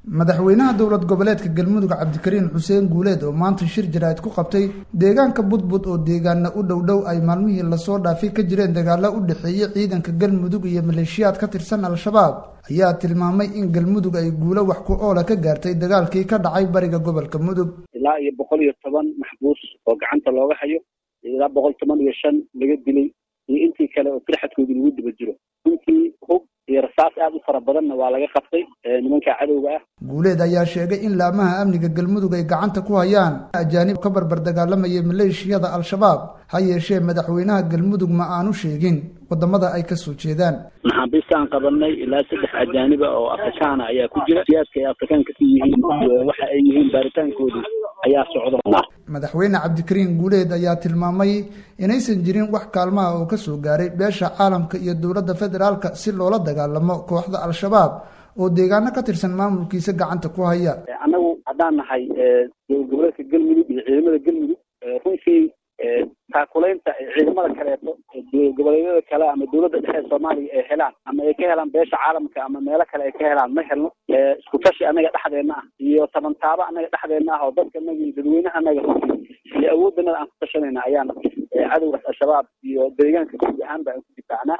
madaxweynaha dowlad goboleedka galmudug cabdikariin xuseen guuleed oo maanta shir jaraa'id ku qabtay deegaanka budbud oo deegaana u dhow dhow ay maalmihii lasoo dhaafay ka jireen dagaalo u dhexeeyey ciidanka galmudug iyo maleeshiyaad ka tirsan al-shabaab ayaa tilmaamay in galmudug ay guulo wax ku oola ka gaartay dagaalkii ka dhacay bariga gobolka mudug ilaa iyo boqol iyo toban maxbuus oo gacanta looga hayo ilaa boqol toban iyo shan laga dilay iyo intii kale oo firxadkooda lagu daba jiro runtii hub iyo rasaas aad u fara badanna waa laga qabtay nimanka cadowga ah guuleed ayaa sheegay in laamaha amniga galmudug ay gacanta ku hayaan ajaanib ka barbar dagaalamayay maleeshiyada al-shabaab ha yeeshee madaxweynaha galmudug ma aanu sheegin wadamada ay kasoo jeedaan maxaabiistaan qabanay ilaa saddex ajaaniba oo afrikaana ayaa ku jira siyaadka ay afrikaanka ka yihiin waxa ay yihiin baaritaankoodii ayaa socda madaxweyne cabdikariin guuleed ayaa tilmaamay inaysan jirin wax kaalmaha oo kasoo gaaray beesha caalamka iyo dowladda federaalka si loola dagaalamo kooxda al-shabaab oo deegaano ka tirsan maamulkiisa gacanta ku haya annagu haddaan nahay dowlad goboleedka galmudug iyo ciidamada galmudug runtii taakulaynta ciidamada kaleeto goboleedyada kale ama dowladda dhexe ee soomaaliya ay helaan ama ay ka helaan beesha caalamka ama meelo kale ay ka helaan ma helno isku tashi anaga dhexdeena ah iyo tabantaabo anaga dhexdeena ah oo dadka anaga iyo dadweynaha anaga runtii iyo awooddanada aan ku tashanayna ayaan cadowgaas al-shabaab iyo deegaanka guud ahaan ba aan ku difaacnaa